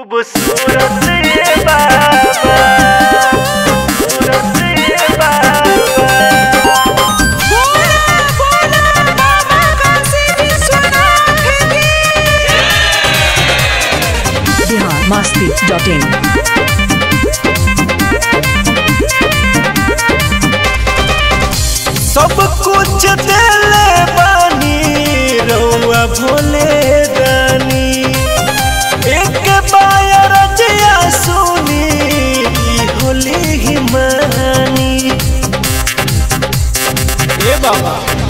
खूबसूरत ये बाबा खूबसूरत ये बाबा बोला बोला बाबा काशी विश्वनाथ की बिहार मस्ती डॉट इन सब कुछ देले बानी रउआ भोले दानी एक बायर जया सुनी ई होली ही मानी ए बाबा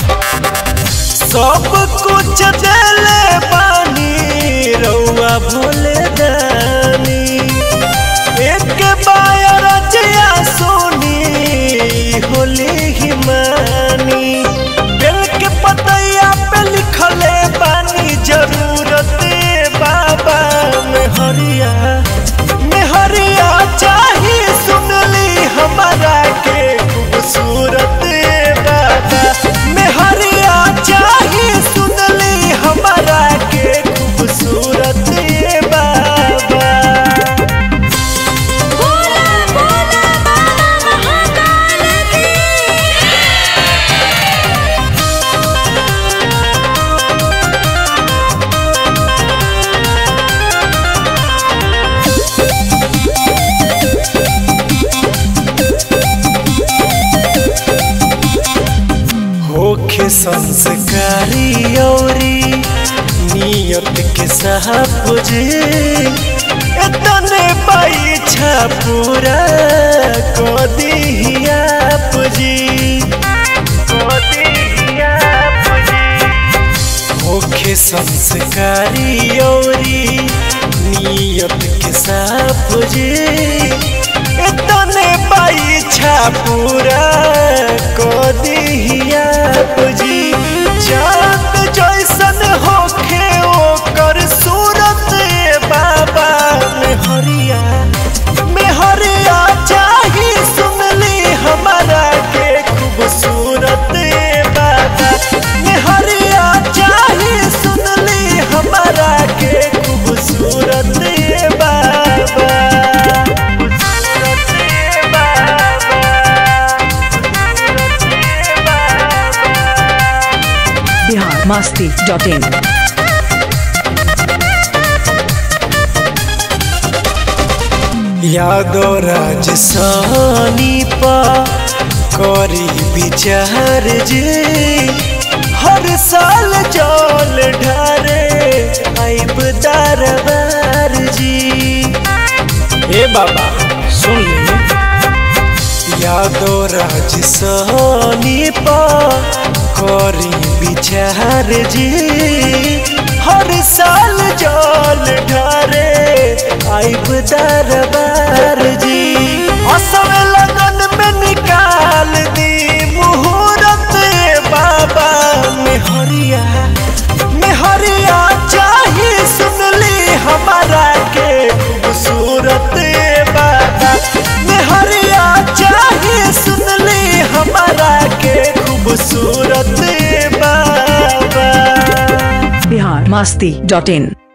सब कुछ देले बानी रउआ भोले दानी एक बायर जया सुनी होली ही मानी दिल के पतैया पे लिखले बानी जरूरत बाबा में हरिया में हरिया चाही सुनली हमारा के खूबसूरत बाबा में हरिया चाही सुनली हमारा के खूबसूरत बाबा बोला बोला बाबा महाकाल की होखे संस्कारी औरी नियत के साहब जी इतने पीछा पूरा को दिया जी को दिया जी होखे संस्कारी औरी नियत के साफ जी इतने पीछा पूरा को दिया जी चांद जैसन होखे ओकर सूरत बाबा में हरिया में हरिया चाही सुनली हमारा के खूबसूरत बाबा में हरिया चाही सुनली हमारा के खूबसूरत बाबा खूबसूरत बाबा बिहार मस्ती डॉट इन यादो राज सानी पा करी विचार जे हर साल जल ढारे आइब दरबार जी ए बाबा सुन ली यादो राज सानी पा करी विचार जी हर साल जल ढारे आइब दरबार जी असल लगन में निकाल दी मुहूर्त बाबा में हरिया में हरिया चाही सुनली हमारा के खूबसूरत बाबा में हरिया चाही सुनली हमारा के खूबसूरत बाबा बिहार मस्ती डॉट इन